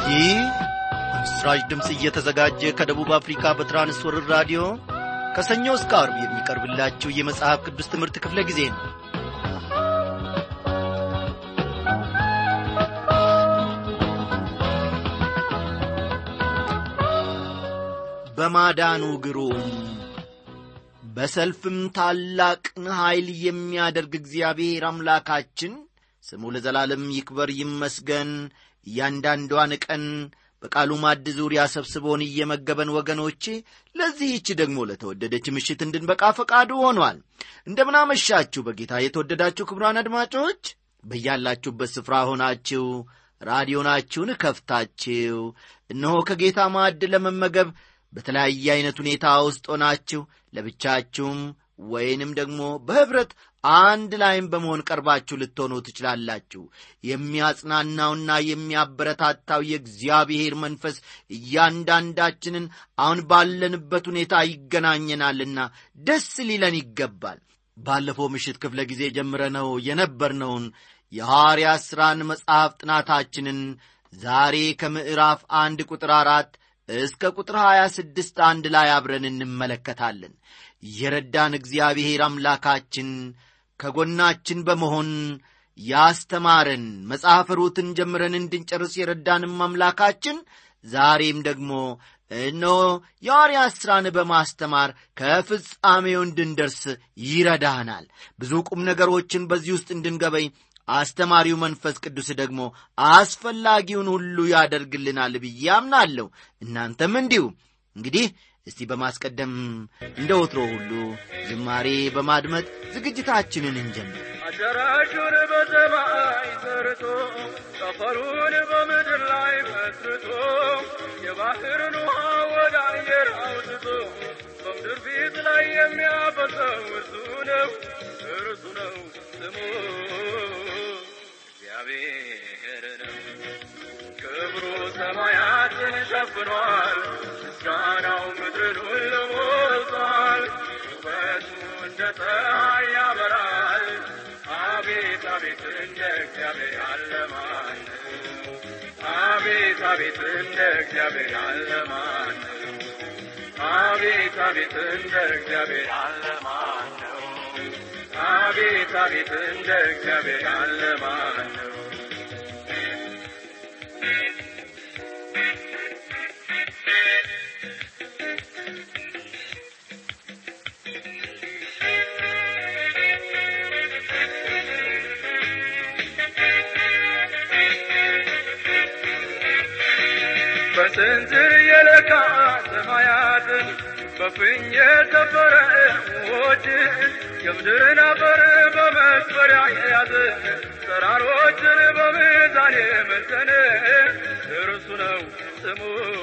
ይህ ምስራች ድምፅ እየተዘጋጀ ከደቡብ አፍሪካ በትራንስወርር ራዲዮ ከሰኞ እስከ አርብ የሚቀርብላችሁ የመጽሐፍ ቅዱስ ትምህርት ክፍለ ጊዜ ነው በማዳኑ ግሩም በሰልፍም ታላቅን ኀይል የሚያደርግ እግዚአብሔር አምላካችን ስሙ ለዘላለም ይክበር ይመስገን እያንዳንዷን ቀን በቃሉ ማድ ዙሪያ ሰብስቦን እየመገበን ወገኖቼ ለዚህች ደግሞ ለተወደደች ምሽት እንድንበቃ ፈቃዱ ሆኗል እንደምናመሻችሁ በጌታ የተወደዳችሁ ክቡራን አድማጮች በያላችሁበት ስፍራ ሆናችሁ ራዲዮናችሁን ከፍታችሁ እነሆ ከጌታ ማዕድ ለመመገብ በተለያየ ዐይነት ሁኔታ ውስጥ ሆናችሁ ለብቻችሁም ወይንም ደግሞ በኅብረት አንድ ላይም በመሆን ቀርባችሁ ልትሆኑ ትችላላችሁ የሚያጽናናውና የሚያበረታታው የእግዚአብሔር መንፈስ እያንዳንዳችንን አሁን ባለንበት ሁኔታ ይገናኘናልና ደስ ሊለን ይገባል ባለፈው ምሽት ክፍለ ጊዜ ጀምረነው የነበርነውን የሐዋርያት ሥራን መጽሐፍ ጥናታችንን ዛሬ ከምዕራፍ አንድ ቁጥር አራት እስከ ቁጥር ሀያ ስድስት አንድ ላይ አብረን እንመለከታለን የረዳን እግዚአብሔር አምላካችን ከጎናችን በመሆን ያስተማረን መጽሐፍ ሩትን ጀምረን እንድንጨርስ የረዳንም አምላካችን ዛሬም ደግሞ እነሆ የሐዋርያት ሥራን በማስተማር ከፍጻሜው እንድንደርስ ይረዳናል ብዙ ቁም ነገሮችን በዚህ ውስጥ እንድንገበኝ አስተማሪው መንፈስ ቅዱስ ደግሞ አስፈላጊውን ሁሉ ያደርግልናል ብዬ አምናለሁ እናንተም እንዲሁ እንግዲህ እስቲ በማስቀደም እንደ ወትሮ ሁሉ ዝማሬ በማድመጥ ዝግጅታችንን እንጀምር አዳራሹን በሰማይ ሰርቶ ጠፈሩን በምድር ላይ መስርቶ የባህርን ውሃ ወደ አየር አውጥቶ በምድር ፊት ላይ የሚያፈሰው እርሱ ነው እርሱ ነው ስሙ እግዚአብሔር ነው ክብሩ ሰማያትን ሸፍኗል ምስጋናው ምድርን ሁሉ ሞልቷል ውበቱ እንደ ፀሐይ ያበራል አቤት አቤት እንደ እግዚአብሔር ያለ ማን ነው? አቤት አቤት እንደ እግዚአብሔር ያለ ማን ነው? አቤት አቤት እንደ እግዚአብሔር ያለ ማን ነው? አቤት አቤት እንደ እግዚአብሔር ያለ ማን ነው? በስንዝር የለካ ሰማያትን በፍኝ የሰፈረ ውኆችን የምድርን አፈር በመስፈሪያ የያዘ ተራሮችን በሚዛን የመዘነ እርሱ ነው ስሙ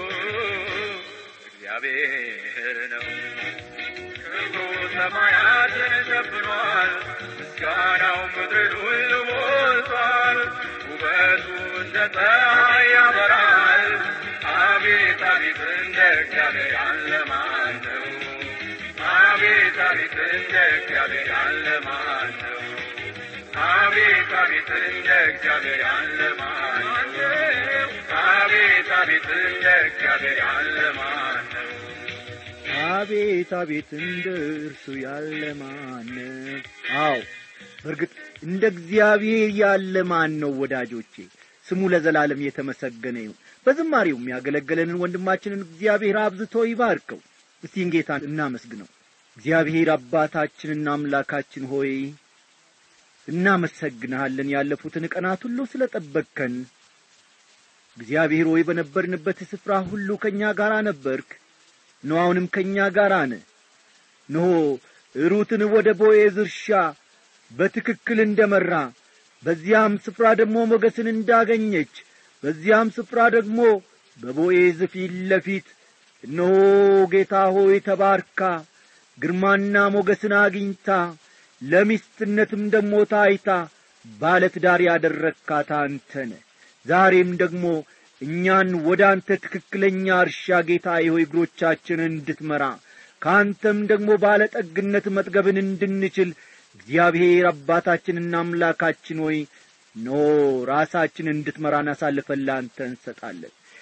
እግዚአብሔር ነው ክብሩ ሰማያትን ሸፍኗል ምስጋናው ምድርን ሁሉ ሞልቷል ውበቱ እንደ ፀሐይ ያበራል አቤት አቤት እንደ እግዚአብሔር ያለ ማን ነው? አቤት አቤት እንደ እግዚአብሔር ያለ ማን ነው? አቤት አቤት እንደ እግዚአብሔር ያለ ማን ነው? አቤት አቤት እንደ እግዚአብሔር ያለ ማን ነው? አቤት አቤት እንደ እርሱ ያለ ማን ነው? አዎ በእርግጥ እንደ እግዚአብሔር ያለ ማን ነው ወዳጆቼ? ስሙ ለዘላለም የተመሰገነ ይሁን። በዝማሬው የሚያገለግለንን ወንድማችንን እግዚአብሔር አብዝቶ ይባርከው። እስቲን ጌታን እናመስግነው። እግዚአብሔር አባታችንና አምላካችን ሆይ እናመሰግንሃለን ያለፉትን ቀናት ሁሉ ስለ ጠበቅከን። እግዚአብሔር ሆይ በነበርንበት ስፍራ ሁሉ ከእኛ ጋር ነበርክ። እነሆ አሁንም ከእኛ ጋር ነ እነሆ ሩትን ወደ ቦዔዝ እርሻ በትክክል እንደ መራ በዚያም ስፍራ ደግሞ ሞገስን እንዳገኘች በዚያም ስፍራ ደግሞ በቦዔዝ ፊት ለፊት እነሆ ጌታ ሆይ ተባርካ ግርማና ሞገስን አግኝታ ለሚስትነትም ደግሞ ታይታ ባለ ትዳር ያደረግካት አንተነ ዛሬም ደግሞ እኛን ወደ አንተ ትክክለኛ እርሻ ጌታ ሆይ እግሮቻችንን እንድትመራ ከአንተም ደግሞ ባለ ጠግነት መጥገብን እንድንችል እግዚአብሔር አባታችንና አምላካችን ሆይ ኖ ራሳችን እንድትመራን አሳልፈን ለአንተ እንሰጣለን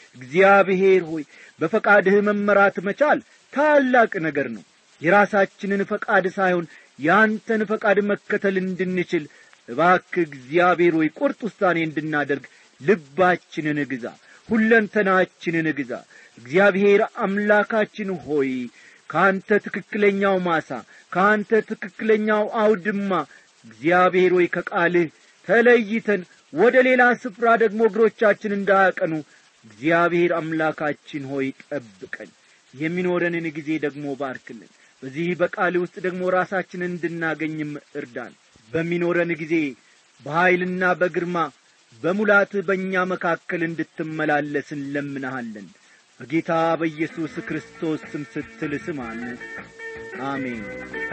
እግዚአብሔር ሆይ በፈቃድህ መመራት መቻል ታላቅ ነገር ነው የራሳችንን ፈቃድ ሳይሆን ያንተን ፈቃድ መከተል እንድንችል እባክህ እግዚአብሔር ሆይ ቁርጥ ውሳኔ እንድናደርግ ልባችንን ግዛ ሁለንተናችንን ግዛ እግዚአብሔር አምላካችን ሆይ ከአንተ ትክክለኛው ማሳ ከአንተ ትክክለኛው አውድማ እግዚአብሔር ሆይ ከቃልህ ተለይተን ወደ ሌላ ስፍራ ደግሞ እግሮቻችን እንዳያቀኑ እግዚአብሔር አምላካችን ሆይ ጠብቀን የሚኖረንን ጊዜ ደግሞ ባርክልን በዚህ በቃል ውስጥ ደግሞ ራሳችንን እንድናገኝም እርዳን በሚኖረን ጊዜ በኀይልና በግርማ በሙላት በእኛ መካከል እንድትመላለስ እንለምንሃለን በጌታ በኢየሱስ ክርስቶስ ስም ስትል ስማን አሜን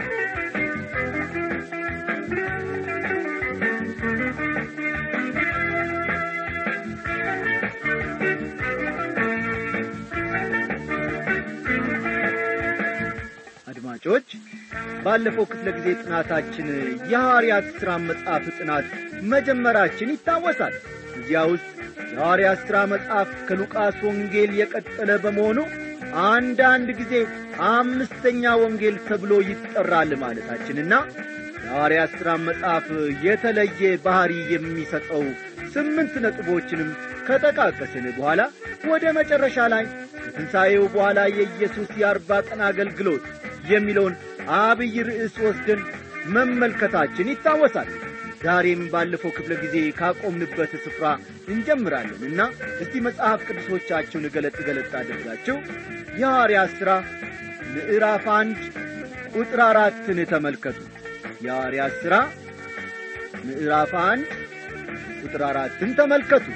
አድማጮች ባለፈው ክፍለ ጊዜ ጥናታችን የሐዋርያት ሥራ መጽሐፍ ጥናት መጀመራችን ይታወሳል እዚያ ውስጥ የሐዋርያት ሥራ መጽሐፍ ከሉቃስ ወንጌል የቀጠለ በመሆኑ አንዳንድ ጊዜ አምስተኛ ወንጌል ተብሎ ይጠራል ማለታችንና የሐዋርያት ሥራ መጽሐፍ የተለየ ባሕሪ የሚሰጠው ስምንት ነጥቦችንም ከጠቃቀስን በኋላ ወደ መጨረሻ ላይ ከትንሣኤው በኋላ የኢየሱስ የአርባ ቀን አገልግሎት የሚለውን አብይ ርዕስ ወስደን መመልከታችን ይታወሳል ዛሬም ባለፈው ክፍለ ጊዜ ካቆምንበት ስፍራ እንጀምራለን እና እስቲ መጽሐፍ ቅዱሶቻችሁን ገለጥ ገለጥ አድርጋችሁ የሐዋርያት ሥራ ምዕራፍ አንድ ቁጥር አራትን ተመልከቱ የሐዋርያት ሥራ ምዕራፍ አንድ ቁጥር አራትን ተመልከቱ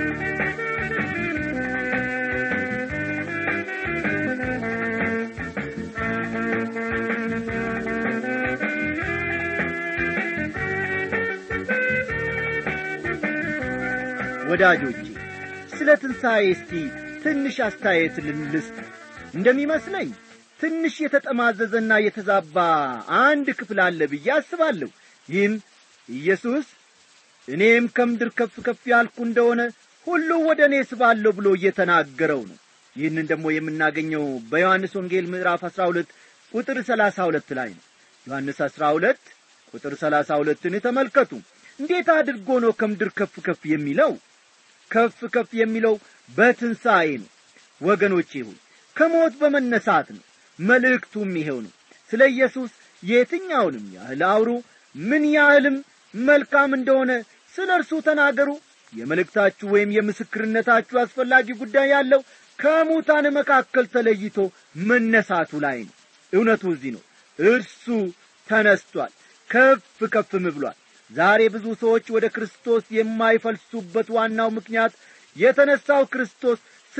ወዳጆቼ ስለ ትንሣኤ እስቲ ትንሽ አስተያየት ልንልስጥ እንደሚመስለኝ ትንሽ የተጠማዘዘና የተዛባ አንድ ክፍል አለ ብዬ አስባለሁ ይህም ኢየሱስ እኔም ከምድር ከፍ ከፍ ያልኩ እንደሆነ ሁሉ ወደ እኔ ስባለሁ ብሎ እየተናገረው ነው ይህንን ደግሞ የምናገኘው በዮሐንስ ወንጌል ምዕራፍ አሥራ ሁለት ቁጥር ሰላሳ ሁለት ላይ ነው ዮሐንስ አሥራ ሁለት ቁጥር ሰላሳ ሁለትን ተመልከቱ እንዴት አድርጎ ነው ከምድር ከፍ ከፍ የሚለው ከፍ ከፍ የሚለው በትንሣኤ ነው ወገኖቼ ሆይ ከሞት በመነሳት ነው መልእክቱም ይሄው ነው ስለ ኢየሱስ የትኛውንም ያህል አውሩ ምን ያህልም መልካም እንደሆነ ስለ እርሱ ተናገሩ የመልእክታችሁ ወይም የምስክርነታችሁ አስፈላጊ ጉዳይ ያለው ከሙታን መካከል ተለይቶ መነሳቱ ላይ ነው እውነቱ እዚህ ነው እርሱ ተነስቷል ከፍ ከፍም ብሏል ዛሬ ብዙ ሰዎች ወደ ክርስቶስ የማይፈልሱበት ዋናው ምክንያት የተነሳው ክርስቶስ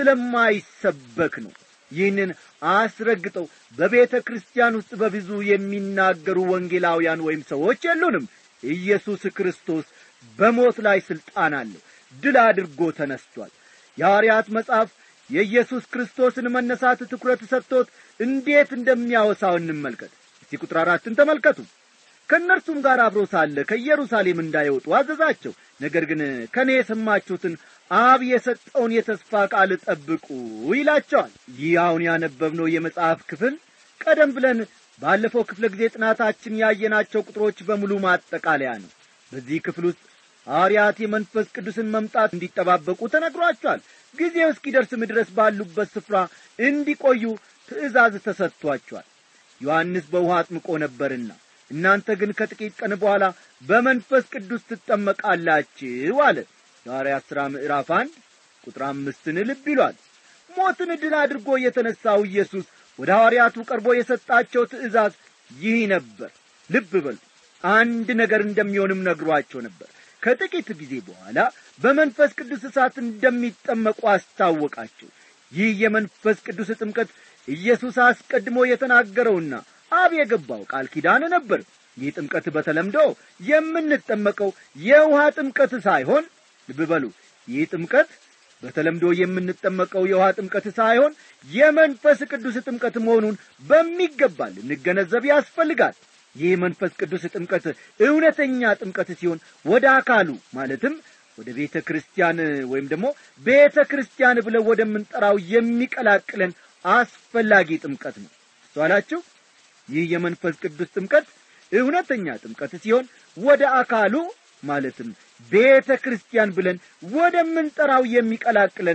ስለማይሰበክ ነው ይህንን አስረግጠው በቤተ ክርስቲያን ውስጥ በብዙ የሚናገሩ ወንጌላውያን ወይም ሰዎች የሉንም ኢየሱስ ክርስቶስ በሞት ላይ ሥልጣን አለው ድል አድርጎ ተነስቷል የሐዋርያት መጽሐፍ የኢየሱስ ክርስቶስን መነሳት ትኩረት ሰጥቶት እንዴት እንደሚያወሳው እንመልከት እስቲ ቁጥር አራትን ተመልከቱ ከእነርሱም ጋር አብሮ ሳለ ከኢየሩሳሌም እንዳይወጡ አዘዛቸው ነገር ግን ከእኔ የሰማችሁትን አብ የሰጠውን የተስፋ ቃል ጠብቁ ይላቸዋል ይህ አሁን ያነበብነው የመጽሐፍ ክፍል ቀደም ብለን ባለፈው ክፍለ ጊዜ ጥናታችን ያየናቸው ቁጥሮች በሙሉ ማጠቃለያ ነው በዚህ ክፍል ውስጥ ሐዋርያት የመንፈስ ቅዱስን መምጣት እንዲጠባበቁ ተነግሯቸዋል ጊዜው እስኪደርስም ድረስ ባሉበት ስፍራ እንዲቆዩ ትእዛዝ ተሰጥቷቸዋል ዮሐንስ በውሃ አጥምቆ ነበርና እናንተ ግን ከጥቂት ቀን በኋላ በመንፈስ ቅዱስ ትጠመቃላችሁ አለ የሐዋርያት ሥራ ምዕራፍ አንድ ቁጥር አምስትን ልብ ይሏል ሞትን ድል አድርጎ የተነሳው ኢየሱስ ወደ ሐዋርያቱ ቀርቦ የሰጣቸው ትእዛዝ ይህ ነበር ልብ በሉ አንድ ነገር እንደሚሆንም ነግሯቸው ነበር ከጥቂት ጊዜ በኋላ በመንፈስ ቅዱስ እሳት እንደሚጠመቁ አስታወቃቸው ይህ የመንፈስ ቅዱስ ጥምቀት ኢየሱስ አስቀድሞ የተናገረውና አብ የገባው ቃል ኪዳን ነበር ይህ ጥምቀት በተለምዶ የምንጠመቀው የውሃ ጥምቀት ሳይሆን ልብ በሉ ይህ ጥምቀት በተለምዶ የምንጠመቀው የውሃ ጥምቀት ሳይሆን የመንፈስ ቅዱስ ጥምቀት መሆኑን በሚገባ ልንገነዘብ ያስፈልጋል ይህ መንፈስ ቅዱስ ጥምቀት እውነተኛ ጥምቀት ሲሆን ወደ አካሉ ማለትም ወደ ቤተ ክርስቲያን ወይም ደግሞ ቤተ ክርስቲያን ብለው ወደምንጠራው የሚቀላቅለን አስፈላጊ ጥምቀት ነው እስተዋላችሁ ይህ የመንፈስ ቅዱስ ጥምቀት እውነተኛ ጥምቀት ሲሆን ወደ አካሉ ማለትም ቤተ ክርስቲያን ብለን ወደምንጠራው የሚቀላቅለን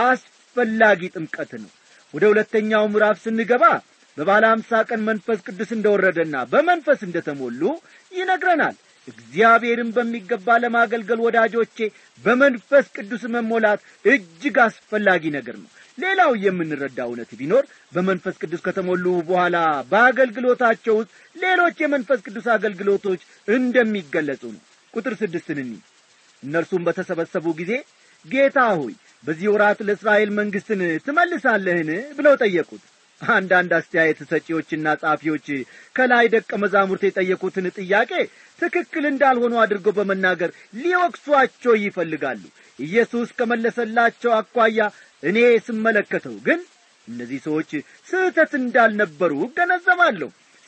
አስፈላጊ ጥምቀት ነው ወደ ሁለተኛው ምዕራፍ ስንገባ በባለ አምሳ ቀን መንፈስ ቅዱስ እንደወረደና በመንፈስ እንደተሞሉ ይነግረናል እግዚአብሔርን በሚገባ ለማገልገል ወዳጆቼ በመንፈስ ቅዱስ መሞላት እጅግ አስፈላጊ ነገር ነው ሌላው የምንረዳ እውነት ቢኖር በመንፈስ ቅዱስ ከተሞሉ በኋላ በአገልግሎታቸው ውስጥ ሌሎች የመንፈስ ቅዱስ አገልግሎቶች እንደሚገለጹ ነው ቁጥር ስድስትን እኒ እነርሱም በተሰበሰቡ ጊዜ ጌታ ሆይ በዚህ ወራት ለእስራኤል መንግሥትን ትመልሳለህን ብለው ጠየቁት አንዳንድ አስተያየት ሰጪዎችና ጻፊዎች ከላይ ደቀ መዛሙርት የጠየቁትን ጥያቄ ትክክል እንዳልሆኑ አድርገው በመናገር ሊወቅሷቸው ይፈልጋሉ ኢየሱስ ከመለሰላቸው አኳያ እኔ ስመለከተው ግን እነዚህ ሰዎች ስህተት እንዳልነበሩ እገነዘባለሁ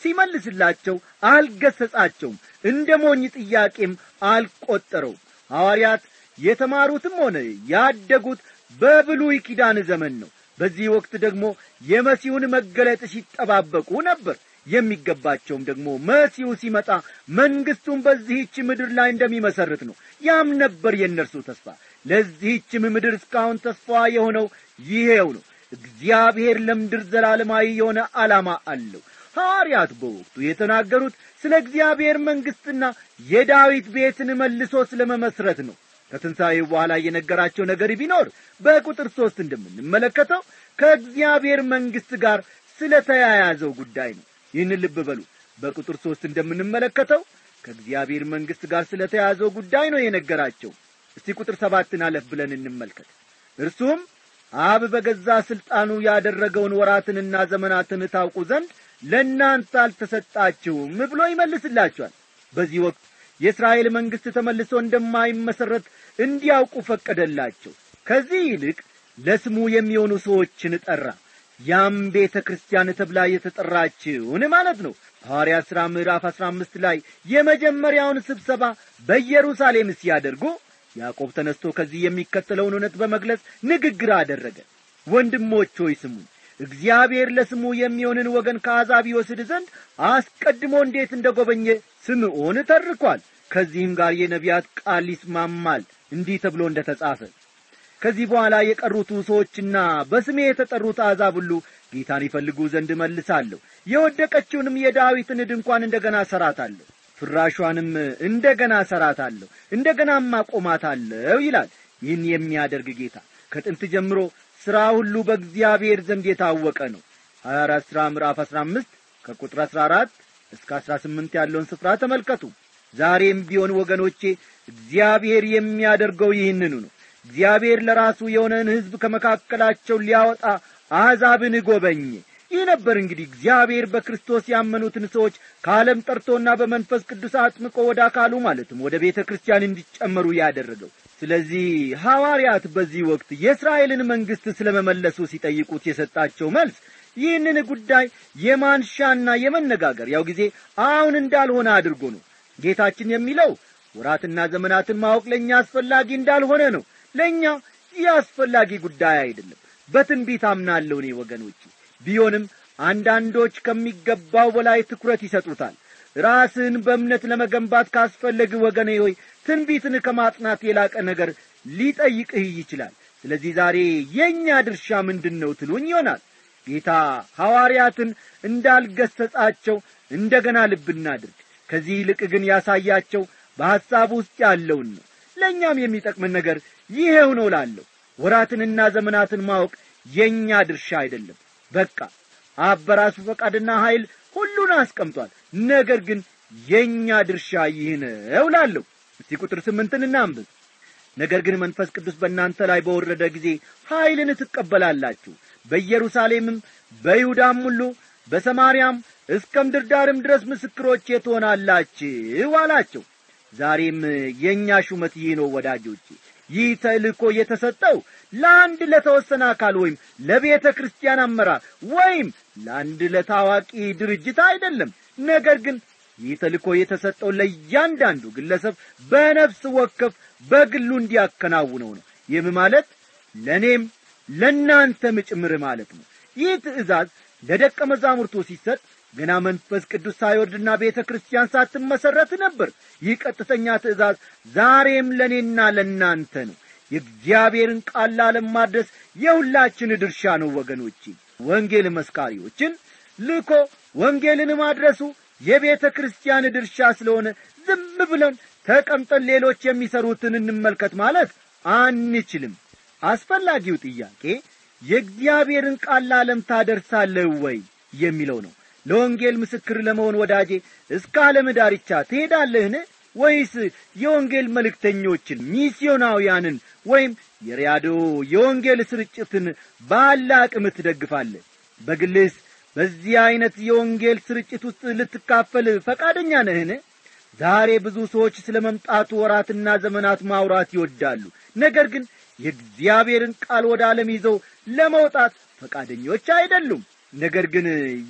ሲመልስላቸው አልገሰጻቸውም እንደ ሞኝ ጥያቄም አልቈጠረውም ሐዋርያት የተማሩትም ሆነ ያደጉት በብሉይ ኪዳን ዘመን ነው በዚህ ወቅት ደግሞ የመሲሁን መገለጥ ሲጠባበቁ ነበር የሚገባቸውም ደግሞ መሲሁ ሲመጣ መንግሥቱን በዚህች ምድር ላይ እንደሚመሰርት ነው ያም ነበር የእነርሱ ተስፋ ለዚህችም ምድር እስካሁን ተስፋ የሆነው ይሄው ነው እግዚአብሔር ለምድር ዘላለማዊ የሆነ ዓላማ አለው ሐዋርያት በወቅቱ የተናገሩት ስለ እግዚአብሔር መንግሥትና የዳዊት ቤትን መልሶ ስለ መመስረት ነው ከትንሣኤው በኋላ የነገራቸው ነገር ቢኖር በቁጥር ሦስት እንደምንመለከተው ከእግዚአብሔር መንግሥት ጋር ስለ ተያያዘው ጉዳይ ነው ይህን ልብ በሉ በቁጥር ሦስት እንደምንመለከተው ከእግዚአብሔር መንግሥት ጋር ስለ ተያያዘው ጉዳይ ነው የነገራቸው እስቲ ቁጥር ሰባትን አለፍ ብለን እንመልከት እርሱም አብ በገዛ ሥልጣኑ ያደረገውን ወራትንና ዘመናትን ታውቁ ዘንድ ለእናንተ አልተሰጣችሁም ብሎ ይመልስላችኋል በዚህ ወቅት የእስራኤል መንግሥት ተመልሶ እንደማይመሠረት እንዲያውቁ ፈቀደላቸው ከዚህ ይልቅ ለስሙ የሚሆኑ ሰዎችን ጠራ ያም ቤተ ክርስቲያን ተብላ የተጠራችውን ማለት ነው ሐዋርያ ሥራ ምዕራፍ አሥራ አምስት ላይ የመጀመሪያውን ስብሰባ በኢየሩሳሌም ሲያደርጉ ያዕቆብ ተነስቶ ከዚህ የሚከተለውን እውነት በመግለጽ ንግግር አደረገ ወንድሞች ሆይ ስሙኝ እግዚአብሔር ለስሙ የሚሆንን ወገን ከአሕዛብ ይወስድ ዘንድ አስቀድሞ እንዴት እንደ ጐበኘ ስምዖን ተርኳል ከዚህም ጋር የነቢያት ቃል ይስማማል እንዲህ ተብሎ እንደ ተጻፈ ከዚህ በኋላ የቀሩቱ ሰዎችና በስሜ የተጠሩት አሕዛብ ሁሉ ጌታን ይፈልጉ ዘንድ መልሳለሁ የወደቀችውንም የዳዊትን ድንኳን እንደ ገና እሠራታለሁ ፍራሿንም እንደ ገና እሠራታለሁ እንደ ገናም አቆማታለሁ ይላል ይህን የሚያደርግ ጌታ ከጥንት ጀምሮ ሥራ ሁሉ በእግዚአብሔር ዘንድ የታወቀ ነው ሀያ አራት ሥራ ምዕራፍ አሥራ አምስት ከቁጥር አሥራ አራት እስከ አሥራ ስምንት ያለውን ስፍራ ተመልከቱ ዛሬም ቢሆን ወገኖቼ እግዚአብሔር የሚያደርገው ይህንኑ ነው እግዚአብሔር ለራሱ የሆነን ሕዝብ ከመካከላቸው ሊያወጣ አሕዛብን ጐበኘ ይህ ነበር እንግዲህ እግዚአብሔር በክርስቶስ ያመኑትን ሰዎች ከዓለም ጠርቶና በመንፈስ ቅዱስ አጥምቆ ወደ አካሉ ማለትም ወደ ቤተ ክርስቲያን እንዲጨመሩ ያደረገው ስለዚህ ሐዋርያት በዚህ ወቅት የእስራኤልን መንግሥት ስለ መመለሱ ሲጠይቁት የሰጣቸው መልስ ይህንን ጉዳይ የማንሻና የመነጋገሪያው ጊዜ አሁን እንዳልሆነ አድርጎ ነው ጌታችን የሚለው ወራትና ዘመናትን ማወቅ ለእኛ አስፈላጊ እንዳልሆነ ነው ለእኛ ይህ አስፈላጊ ጉዳይ አይደለም በትንቢት አምናለሁ እኔ ወገኖች ቢሆንም አንዳንዶች ከሚገባው በላይ ትኩረት ይሰጡታል ራስህን በእምነት ለመገንባት ካስፈለግ ወገኔ ሆይ ትንቢትን ከማጥናት የላቀ ነገር ሊጠይቅህ ይችላል ስለዚህ ዛሬ የእኛ ድርሻ ምንድን ነው ትሉኝ ይሆናል ጌታ ሐዋርያትን እንዳልገሰጻቸው እንደ ገና ልብ እናድርግ ከዚህ ይልቅ ግን ያሳያቸው በሐሳብ ውስጥ ያለውን ነው ለእኛም የሚጠቅምን ነገር ይሄው ነው ላለሁ ወራትንና ዘመናትን ማወቅ የእኛ ድርሻ አይደለም በቃ አብ በራሱ ፈቃድና ኀይል ሁሉን አስቀምጧል ነገር ግን የእኛ ድርሻ ይህ ነው ላለሁ እስቲ ቁጥር ስምንትን እናንብብ ነገር ግን መንፈስ ቅዱስ በእናንተ ላይ በወረደ ጊዜ ኀይልን ትቀበላላችሁ በኢየሩሳሌምም በይሁዳም ሁሉ በሰማርያም እስከ ምድር ዳርም ድረስ ምስክሮቼ ትሆናላችሁ አላቸው ዛሬም የእኛ ሹመት ይህ ነው ወዳጆቼ ይህ ተልእኮ የተሰጠው ለአንድ ለተወሰነ አካል ወይም ለቤተ ክርስቲያን አመራር ወይም ለአንድ ለታዋቂ ድርጅት አይደለም ነገር ግን ይህ ተልእኮ የተሰጠው ለእያንዳንዱ ግለሰብ በነፍስ ወከፍ በግሉ እንዲያከናውነው ነው ይህም ማለት ለእኔም ለእናንተም ጭምር ማለት ነው ይህ ትእዛዝ ለደቀ መዛሙርቱ ሲሰጥ ገና መንፈስ ቅዱስ ሳይወርድና ቤተ ክርስቲያን ሳትመሠረት ነበር ይህ ቀጥተኛ ትእዛዝ ዛሬም ለእኔና ለእናንተ ነው የእግዚአብሔርን ቃል ለዓለም ማድረስ የሁላችን ድርሻ ነው ወገኖቼ ወንጌል መስካሪዎችን ልኮ ወንጌልን ማድረሱ የቤተ ክርስቲያን ድርሻ ስለሆነ ዝም ብለን ተቀምጠን ሌሎች የሚሰሩትን እንመልከት ማለት አንችልም አስፈላጊው ጥያቄ የእግዚአብሔርን ቃል ለዓለም ታደርሳለህ ወይ የሚለው ነው ለወንጌል ምስክር ለመሆን ወዳጄ እስከ ዓለም ዳርቻ ትሄዳለህን ወይስ የወንጌል መልእክተኞችን ሚስዮናውያንን ወይም የሪያዶ የወንጌል ስርጭትን ባለ አቅም ትደግፋለህ በግልስ በዚህ ዐይነት የወንጌል ስርጭት ውስጥ ልትካፈል ፈቃደኛ ነህን ዛሬ ብዙ ሰዎች ስለ መምጣቱ ወራትና ዘመናት ማውራት ይወዳሉ ነገር ግን የእግዚአብሔርን ቃል ወደ ዓለም ይዘው ለመውጣት ፈቃደኞች አይደሉም ነገር ግን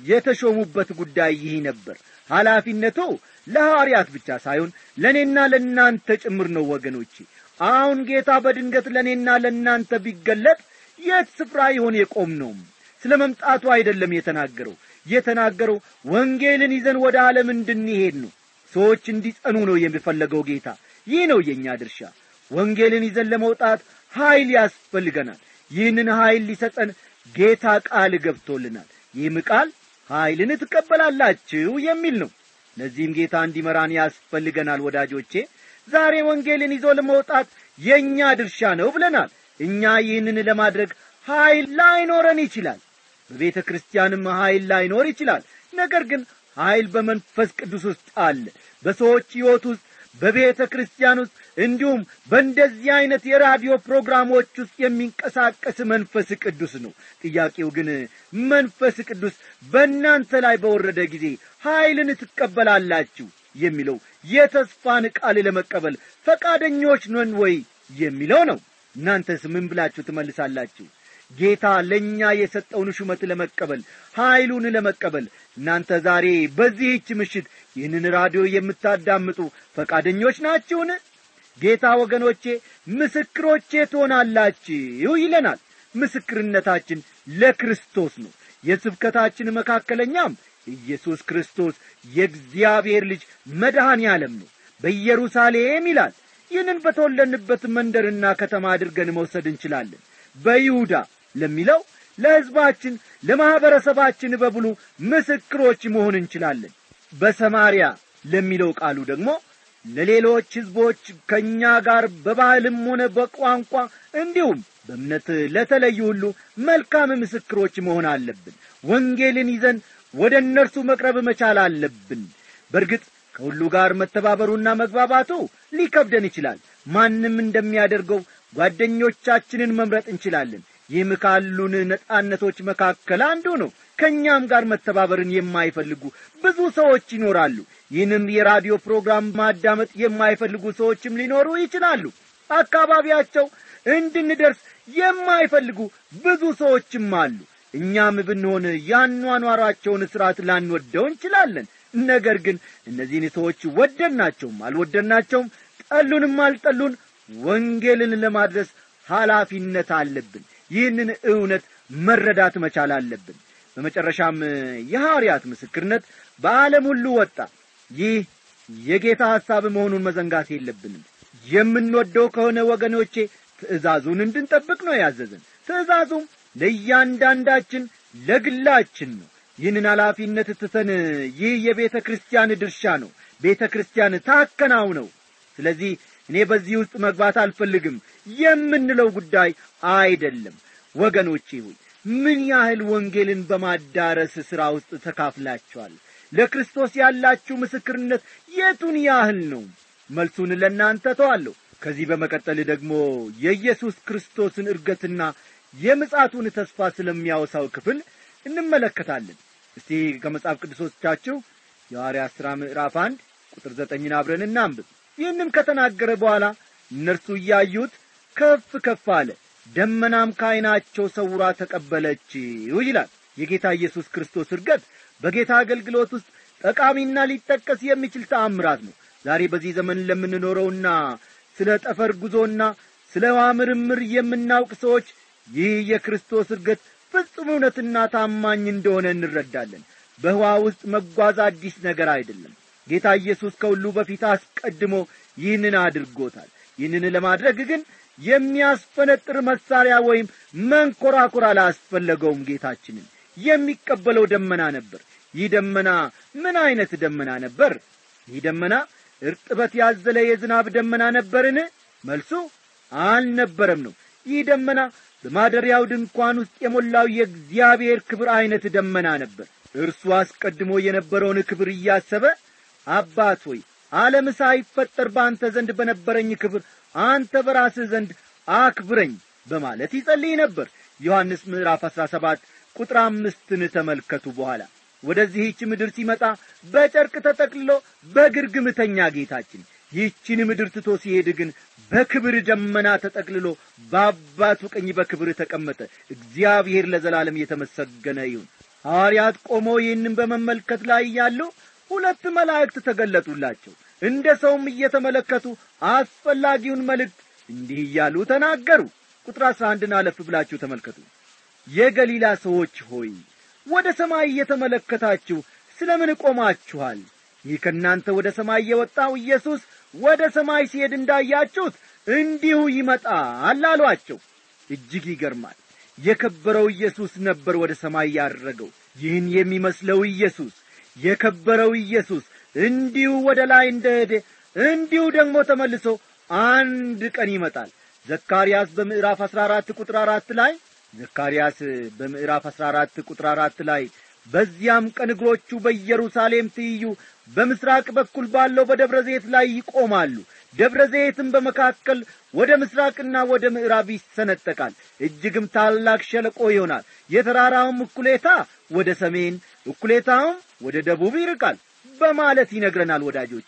የተሾሙበት ጉዳይ ይህ ነበር ኃላፊነቱ ለሐዋርያት ብቻ ሳይሆን ለእኔና ለእናንተ ጭምር ነው ወገኖቼ አሁን ጌታ በድንገት ለእኔና ለእናንተ ቢገለጥ የት ስፍራ ይሆን የቆም ነውም ስለ መምጣቱ አይደለም የተናገረው የተናገረው ወንጌልን ይዘን ወደ ዓለም እንድንሄድ ነው ሰዎች እንዲጸኑ ነው የሚፈለገው ጌታ ይህ ነው የእኛ ድርሻ ወንጌልን ይዘን ለመውጣት ኀይል ያስፈልገናል ይህንን ኀይል ሊሰጠን ጌታ ቃል ገብቶልናል ይህም ቃል ኀይልን ትቀበላላችሁ የሚል ነው ለዚህም ጌታ እንዲመራን ያስፈልገናል ወዳጆቼ ዛሬ ወንጌልን ይዞ ለመውጣት የእኛ ድርሻ ነው ብለናል እኛ ይህንን ለማድረግ ኀይል ላይኖረን ይችላል በቤተ ክርስቲያንም ኀይል ላይኖር ይችላል ነገር ግን ኀይል በመንፈስ ቅዱስ ውስጥ አለ በሰዎች ሕይወት ውስጥ በቤተ ክርስቲያን ውስጥ እንዲሁም በእንደዚህ ዐይነት የራዲዮ ፕሮግራሞች ውስጥ የሚንቀሳቀስ መንፈስ ቅዱስ ነው ጥያቄው ግን መንፈስ ቅዱስ በእናንተ ላይ በወረደ ጊዜ ኀይልን ትቀበላላችሁ የሚለው የተስፋን ቃል ለመቀበል ፈቃደኞች ነን ወይ የሚለው ነው እናንተስ ምን ብላችሁ ትመልሳላችሁ ጌታ ለእኛ የሰጠውን ሹመት ለመቀበል ኀይሉን ለመቀበል እናንተ ዛሬ በዚህች ምሽት ይህንን ራዲዮ የምታዳምጡ ፈቃደኞች ናችሁን ጌታ ወገኖቼ ምስክሮቼ ትሆናላችሁ ይለናል ምስክርነታችን ለክርስቶስ ነው የስብከታችን መካከለኛም ኢየሱስ ክርስቶስ የእግዚአብሔር ልጅ መድኃኔ ዓለም ነው በኢየሩሳሌም ይላል ይህንን በተወለንበት መንደርና ከተማ አድርገን መውሰድ እንችላለን በይሁዳ ለሚለው ለሕዝባችን ለማኅበረሰባችን በብሉ ምስክሮች መሆን እንችላለን በሰማርያ ለሚለው ቃሉ ደግሞ ለሌሎች ሕዝቦች ከእኛ ጋር በባህልም ሆነ በቋንቋ እንዲሁም በእምነት ለተለዩ ሁሉ መልካም ምስክሮች መሆን አለብን ወንጌልን ይዘን ወደ እነርሱ መቅረብ መቻል አለብን በርግጥ ከሁሉ ጋር መተባበሩና መግባባቱ ሊከብደን ይችላል ማንም እንደሚያደርገው ጓደኞቻችንን መምረጥ እንችላለን ይህም ካሉን ነጻነቶች መካከል አንዱ ነው ከእኛም ጋር መተባበርን የማይፈልጉ ብዙ ሰዎች ይኖራሉ ይህንም የራዲዮ ፕሮግራም ማዳመጥ የማይፈልጉ ሰዎችም ሊኖሩ ይችላሉ አካባቢያቸው እንድንደርስ የማይፈልጉ ብዙ ሰዎችም አሉ እኛም ብንሆን ያኗኗራቸውን ሥርዓት ላንወደው እንችላለን ነገር ግን እነዚህን ሰዎች ወደድናቸውም አልወደድናቸውም ጠሉንም አልጠሉን ወንጌልን ለማድረስ ኃላፊነት አለብን ይህንን እውነት መረዳት መቻል አለብን በመጨረሻም የሐዋርያት ምስክርነት በዓለም ሁሉ ወጣ ይህ የጌታ ሐሳብ መሆኑን መዘንጋት የለብንም የምንወደው ከሆነ ወገኖቼ ትእዛዙን እንድንጠብቅ ነው ያዘዘን ትእዛዙም ለእያንዳንዳችን ለግላችን ነው ይህንን ኃላፊነት ትተን ይህ የቤተ ክርስቲያን ድርሻ ነው ቤተ ክርስቲያን ታከናውነው ስለዚህ እኔ በዚህ ውስጥ መግባት አልፈልግም የምንለው ጉዳይ አይደለም ወገኖቼ ሆይ ምን ያህል ወንጌልን በማዳረስ ሥራ ውስጥ ተካፍላችኋል ለክርስቶስ ያላችሁ ምስክርነት የቱን ያህል ነው መልሱን ለእናንተ ተዋለሁ ከዚህ በመቀጠል ደግሞ የኢየሱስ ክርስቶስን እርገትና የምጻቱን ተስፋ ስለሚያወሳው ክፍል እንመለከታለን እስቲ ከመጽሐፍ ቅዱሶቻችሁ የሐዋርያ ሥራ ምዕራፍ አንድ ቁጥር ዘጠኝን አብረን እናንብብ ይህንም ከተናገረ በኋላ እነርሱ እያዩት ከፍ ከፍ አለ ደመናም ከዐይናቸው ሰውራ ተቀበለችው ይላል የጌታ ኢየሱስ ክርስቶስ እርገት በጌታ አገልግሎት ውስጥ ጠቃሚና ሊጠቀስ የሚችል ተአምራት ነው ዛሬ በዚህ ዘመን ለምንኖረውና ስለ ጠፈር ጉዞና ስለ ውሃ ምርምር የምናውቅ ሰዎች ይህ የክርስቶስ እርገት ፍጹም እውነትና ታማኝ እንደሆነ እንረዳለን በውሃ ውስጥ መጓዝ አዲስ ነገር አይደለም ጌታ ኢየሱስ ከሁሉ በፊት አስቀድሞ ይህንን አድርጎታል ይህንን ለማድረግ ግን የሚያስፈነጥር መሳሪያ ወይም መንኰራኩር አላስፈለገውም ጌታችንን የሚቀበለው ደመና ነበር ይህ ደመና ምን ዐይነት ደመና ነበር ይህ ደመና እርጥበት ያዘለ የዝናብ ደመና ነበርን መልሱ አልነበረም ነው ይህ ደመና በማደሪያው ድንኳን ውስጥ የሞላው የእግዚአብሔር ክብር ዐይነት ደመና ነበር እርሱ አስቀድሞ የነበረውን ክብር እያሰበ አባት ሆይ ዓለም ሳይፈጠር በአንተ ዘንድ በነበረኝ ክብር አንተ በራስህ ዘንድ አክብረኝ በማለት ይጸልይ ነበር ዮሐንስ ምዕራፍ አሥራ ሰባት ቁጥር አምስትን ተመልከቱ በኋላ ወደዚህች ምድር ሲመጣ በጨርቅ ተጠቅልሎ በግርግምተኛ ጌታችን ይህችን ምድር ትቶ ሲሄድ ግን በክብር ደመና ተጠቅልሎ በአባቱ ቀኝ በክብር ተቀመጠ እግዚአብሔር ለዘላለም የተመሰገነ ይሁን ሐዋርያት ቆመው ይህንን በመመልከት ላይ እያሉ ሁለት መላእክት ተገለጡላቸው እንደ ሰውም እየተመለከቱ አስፈላጊውን መልእክት እንዲህ እያሉ ተናገሩ ቁጥር አሥራ አንድን አለፍ ብላችሁ ተመልከቱ የገሊላ ሰዎች ሆይ ወደ ሰማይ እየተመለከታችሁ ስለ ምን ቆማችኋል ይህ ከእናንተ ወደ ሰማይ የወጣው ኢየሱስ ወደ ሰማይ ሲሄድ እንዳያችሁት እንዲሁ ይመጣል አሏቸው እጅግ ይገርማል የከበረው ኢየሱስ ነበር ወደ ሰማይ ያረገው ይህን የሚመስለው ኢየሱስ የከበረው ኢየሱስ እንዲሁ ወደ ላይ እንደሄደ እንዲሁ ደግሞ ተመልሶ አንድ ቀን ይመጣል ዘካርያስ በምዕራፍ አሥራ አራት ቁጥር አራት ላይ ዘካርያስ በምዕራፍ አሥራ አራት ቁጥር አራት ላይ በዚያም ቀን እግሮቹ በኢየሩሳሌም ትይዩ በምስራቅ በኩል ባለው በደብረ ዘይት ላይ ይቆማሉ ደብረ ዘይትም በመካከል ወደ ምስራቅና ወደ ምዕራብ ይሰነጠቃል እጅግም ታላቅ ሸለቆ ይሆናል የተራራውም እኩሌታ ወደ ሰሜን እኩሌታውም ወደ ደቡብ ይርቃል በማለት ይነግረናል ወዳጆቼ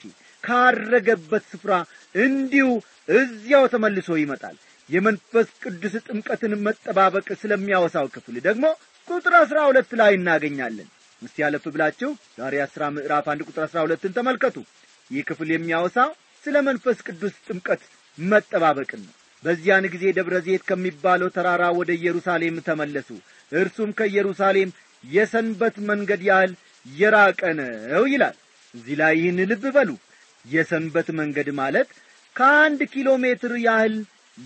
ካረገበት ስፍራ እንዲሁ እዚያው ተመልሶ ይመጣል የመንፈስ ቅዱስ ጥምቀትን መጠባበቅ ስለሚያወሳው ክፍል ደግሞ ቁጥር አሥራ ሁለት ላይ እናገኛለን እስቲ ያለፍ ብላችሁ ዛሬ አሥራ ምዕራፍ አንድ ቁጥር አሥራ ሁለትን ተመልከቱ ይህ ክፍል የሚያወሳው ስለ መንፈስ ቅዱስ ጥምቀት መጠባበቅን ነው በዚያን ጊዜ ደብረ ዘይት ከሚባለው ተራራ ወደ ኢየሩሳሌም ተመለሱ እርሱም ከኢየሩሳሌም የሰንበት መንገድ ያህል የራቀ ነው ይላል እዚህ ላይ ይህን ልብ በሉ የሰንበት መንገድ ማለት ከአንድ ኪሎ ሜትር ያህል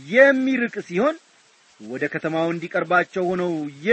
የሚርቅ ሲሆን ወደ ከተማው እንዲቀርባቸው ሆነው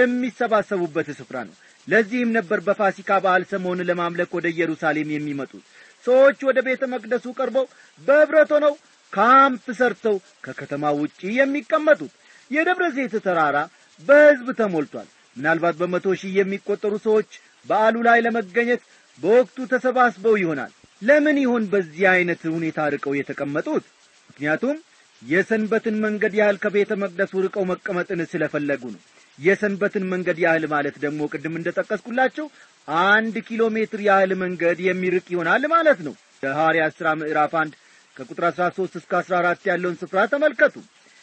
የሚሰባሰቡበት ስፍራ ነው ለዚህም ነበር በፋሲካ በዓል ሰሞን ለማምለክ ወደ ኢየሩሳሌም የሚመጡት ሰዎች ወደ ቤተ መቅደሱ ቀርበው በኅብረት ሆነው ካምፕ ሰርተው ከከተማ ውጪ የሚቀመጡት የደብረ ዘይት ተራራ በሕዝብ ተሞልቷል ምናልባት በመቶ ሺህ የሚቈጠሩ ሰዎች በዓሉ ላይ ለመገኘት በወቅቱ ተሰባስበው ይሆናል ለምን ይሆን በዚህ ዐይነት ሁኔታ ርቀው የተቀመጡት ምክንያቱም የሰንበትን መንገድ ያህል ከቤተ መቅደሱ ርቀው መቀመጥን ስለፈለጉ ነው የሰንበትን መንገድ ያህል ማለት ደግሞ ቅድም እንደ ጠቀስኩላችሁ አንድ ኪሎ ሜትር ያህል መንገድ የሚርቅ ይሆናል ማለት ነው የሐዋርያት ሥራ ምዕራፍ አንድ ከቁጥር አሥራ ሦስት እስከ አሥራ አራት ያለውን ስፍራ ተመልከቱ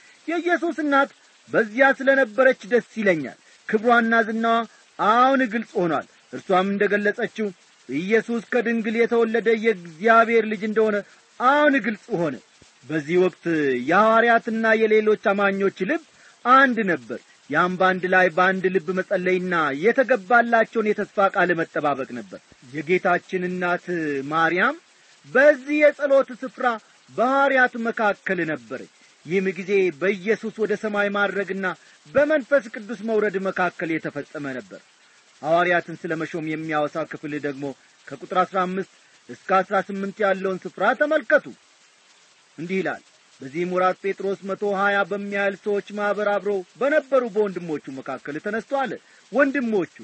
የኢየሱስ እናት በዚያ ስለ ነበረች ደስ ይለኛል ክብሯና ዝናዋ አሁን ግልጽ ሆኗል እርሷም እንደ ገለጸችው ኢየሱስ ከድንግል የተወለደ የእግዚአብሔር ልጅ እንደሆነ አሁን ግልጽ ሆነ በዚህ ወቅት የሐዋርያትና የሌሎች አማኞች ልብ አንድ ነበር ያም በአንድ ላይ በአንድ ልብ መጸለይና የተገባላቸውን የተስፋ ቃል መጠባበቅ ነበር የጌታችን እናት ማርያም በዚህ የጸሎት ስፍራ በሐዋርያት መካከል ነበረች ይህም ጊዜ በኢየሱስ ወደ ሰማይ ማድረግና በመንፈስ ቅዱስ መውረድ መካከል የተፈጸመ ነበር ሐዋርያትን ስለ መሾም የሚያወሳ ክፍል ደግሞ ከቁጥር አሥራ አምስት እስከ አሥራ ስምንት ያለውን ስፍራ ተመልከቱ እንዲህ ይላል በዚህም ወራት ጴጥሮስ መቶ ሀያ በሚያህል ሰዎች ማኅበር አብረው በነበሩ በወንድሞቹ መካከል ተነስቶ አለ ወንድሞቹ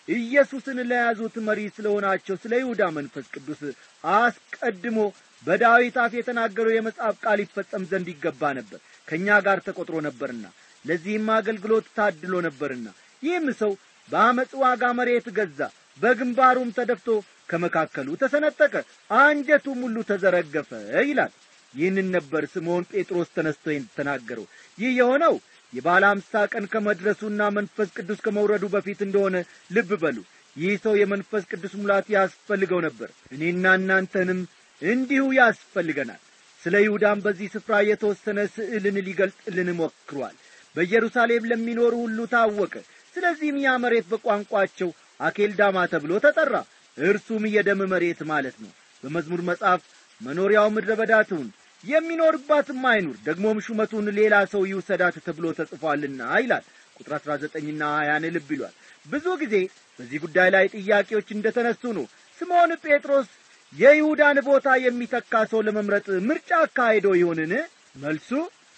ኢየሱስን ለያዙት መሪ ስለ ሆናቸው ስለ ይሁዳ መንፈስ ቅዱስ አስቀድሞ በዳዊት አፍ የተናገረው የመጽሐፍ ቃል ይፈጸም ዘንድ ይገባ ነበር ከእኛ ጋር ተቈጥሮ ነበርና ለዚህም አገልግሎት ታድሎ ነበርና ይህም ሰው በአመፅ ዋጋ መሬት ገዛ በግንባሩም ተደፍቶ ከመካከሉ ተሰነጠቀ አንጀቱም ሁሉ ተዘረገፈ ይላል ይህንን ነበር ስምዖን ጴጥሮስ ተነስቶ ተናገረው ይህ የሆነው የባለ አምሳ ቀን ከመድረሱና መንፈስ ቅዱስ ከመውረዱ በፊት እንደሆነ ልብ በሉ ይህ ሰው የመንፈስ ቅዱስ ሙላት ያስፈልገው ነበር እኔና እናንተንም እንዲሁ ያስፈልገናል ስለ ይሁዳም በዚህ ስፍራ የተወሰነ ስዕልን ሊገልጥልን ሞክሯል በኢየሩሳሌም ለሚኖሩ ሁሉ ታወቀ ስለዚህም ያ መሬት በቋንቋቸው አኬልዳማ ተብሎ ተጠራ እርሱም የደም መሬት ማለት ነው በመዝሙር መጽሐፍ መኖሪያው ምድረ በዳ ትሁን የሚኖርባትም አይኑር ደግሞም ሹመቱን ሌላ ሰው ይውሰዳት ተብሎ ተጽፏልና ይላል ቁጥር አሥራ ዘጠኝና ሀያን ልብ ይሏል ብዙ ጊዜ በዚህ ጉዳይ ላይ ጥያቄዎች እንደ ተነሱ ነው ስምዖን ጴጥሮስ የይሁዳን ቦታ የሚተካ ሰው ለመምረጥ ምርጫ አካሄዶ ይሆንን መልሱ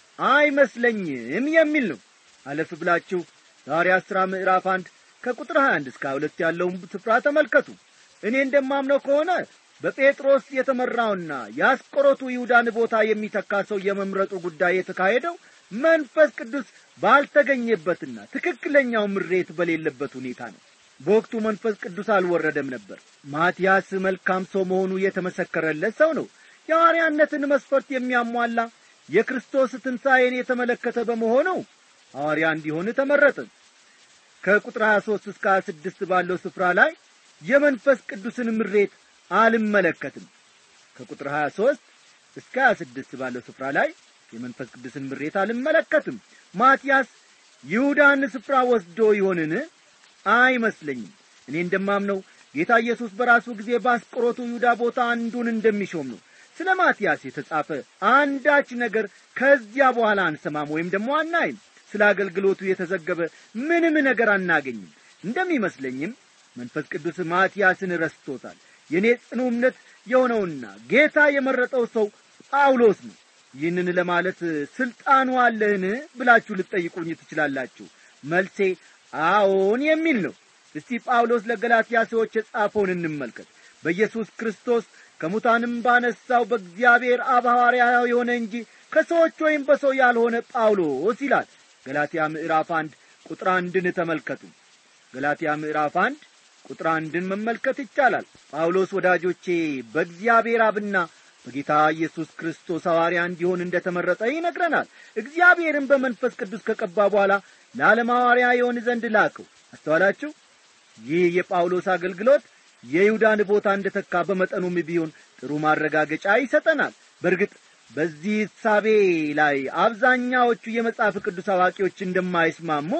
አይመስለኝም የሚል ነው አለፍ ብላችሁ ሐዋርያት ሥራ ምዕራፍ አንድ ከቁጥር 21 እስከ ሁለት ያለውን ስፍራ ተመልከቱ እኔ እንደማምነው ከሆነ በጴጥሮስ የተመራውና የአስቆሮቱ ይሁዳን ቦታ የሚተካ ሰው የመምረጡ ጉዳይ የተካሄደው መንፈስ ቅዱስ ባልተገኘበትና ትክክለኛው ምሬት በሌለበት ሁኔታ ነው በወቅቱ መንፈስ ቅዱስ አልወረደም ነበር ማትያስ መልካም ሰው መሆኑ የተመሰከረለት ሰው ነው የሐዋርያነትን መስፈርት የሚያሟላ የክርስቶስ ትንሣኤን የተመለከተ በመሆኑ ሐዋርያ እንዲሆን ተመረጠ ከቁጥር 23 እስከ 26 ባለው ስፍራ ላይ የመንፈስ ቅዱስን ምሬት አልመለከትም ከቁጥር 23 እስከ 26 ባለው ስፍራ ላይ የመንፈስ ቅዱስን ምሬት አልመለከትም ማትያስ ይሁዳን ስፍራ ወስዶ ይሆንን አይመስለኝም እኔ እንደማምነው ጌታ ኢየሱስ በራሱ ጊዜ በአስቆሮቱ ይሁዳ ቦታ አንዱን እንደሚሾም ነው ስለ ማትያስ የተጻፈ አንዳች ነገር ከዚያ በኋላ አንሰማም ወይም ደግሞ አናይም ስለ አገልግሎቱ የተዘገበ ምንም ነገር አናገኝም እንደሚመስለኝም መንፈስ ቅዱስ ማትያስን ረስቶታል የእኔ ጽኑ እምነት የሆነውና ጌታ የመረጠው ሰው ጳውሎስ ነው ይህንን ለማለት ሥልጣኑ አለህን ብላችሁ ልትጠይቁኝ ትችላላችሁ መልሴ አዎን የሚል ነው እስቲ ጳውሎስ ለገላትያ ሰዎች የጻፈውን እንመልከት በኢየሱስ ክርስቶስ ከሙታንም ባነሳው በእግዚአብሔር አብ ሐዋርያ የሆነ እንጂ ከሰዎች ወይም በሰው ያልሆነ ጳውሎስ ይላል ገላትያ ምዕራፍ አንድ ቁጥር አንድን ተመልከቱ ገላትያ ምዕራፍ አንድ ቁጥር አንድን መመልከት ይቻላል ጳውሎስ ወዳጆቼ በእግዚአብሔር አብና በጌታ ኢየሱስ ክርስቶስ ሐዋርያ እንዲሆን እንደ ተመረጠ ይነግረናል እግዚአብሔርን በመንፈስ ቅዱስ ከቀባ በኋላ ለዓለም ሐዋርያ የሆን ዘንድ ላከው አስተዋላችሁ ይህ የጳውሎስ አገልግሎት የይሁዳን ቦታ እንደ ተካ በመጠኑም ቢሆን ጥሩ ማረጋገጫ ይሰጠናል በእርግጥ በዚህ እሳቤ ላይ አብዛኛዎቹ የመጽሐፍ ቅዱስ አዋቂዎች እንደማይስማሙ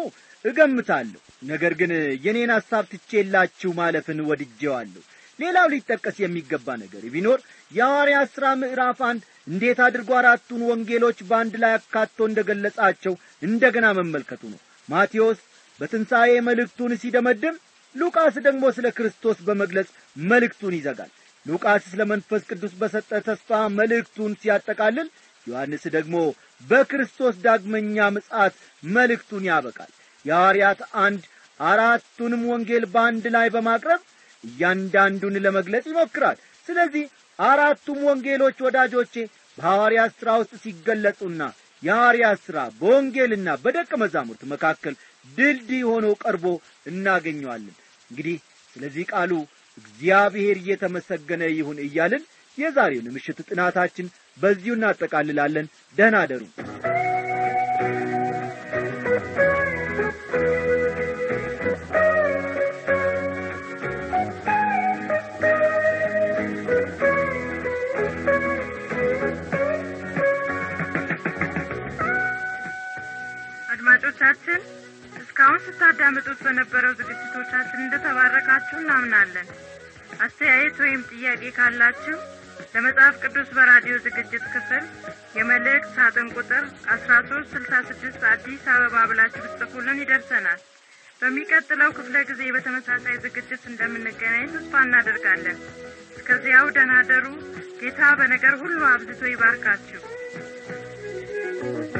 እገምታለሁ ነገር ግን የኔን ሐሳብ ትቼላችሁ ማለፍን ወድጄዋለሁ ሌላው ሊጠቀስ የሚገባ ነገር ቢኖር የሐዋርያ ሥራ ምዕራፍ አንድ እንዴት አድርጎ አራቱን ወንጌሎች በአንድ ላይ አካቶ እንደ ገለጻቸው እንደ ገና መመልከቱ ነው ማቴዎስ በትንሣኤ መልእክቱን ሲደመድም ሉቃስ ደግሞ ስለ ክርስቶስ በመግለጽ መልእክቱን ይዘጋል ሉቃስ ስለ መንፈስ ቅዱስ በሰጠ ተስፋ መልእክቱን ሲያጠቃልል ዮሐንስ ደግሞ በክርስቶስ ዳግመኛ ምጽአት መልእክቱን ያበቃል የሐዋርያት አንድ አራቱንም ወንጌል በአንድ ላይ በማቅረብ እያንዳንዱን ለመግለጽ ይሞክራል ስለዚህ አራቱም ወንጌሎች ወዳጆቼ በሐዋርያት ሥራ ውስጥ ሲገለጹና የሐዋርያት ሥራ በወንጌልና በደቀ መዛሙርት መካከል ድልድይ ሆኖ ቀርቦ እናገኘዋለን እንግዲህ ስለዚህ ቃሉ እግዚአብሔር እየተመሰገነ ይሁን እያልን የዛሬውን ምሽት ጥናታችን በዚሁ እናጠቃልላለን ደህና አደሩ አድማጮቻችን እስካሁን ስታዳምጡት በነበረው ዝግጅቶቻችን እንደተባረካችሁ እናምናለን አስተያየት ወይም ጥያቄ ካላችሁ ለመጽሐፍ ቅዱስ በራዲዮ ዝግጅት ክፍል የመልእክት ሳጥን ቁጥር አስራ ሶስት ስልሳ ስድስት አዲስ አበባ ብላችሁ ብትጽፉልን ይደርሰናል በሚቀጥለው ክፍለ ጊዜ በተመሳሳይ ዝግጅት እንደምንገናኝ ተስፋ እናደርጋለን እስከዚያው ደናደሩ ጌታ በነገር ሁሉ አብዝቶ ይባርካችሁ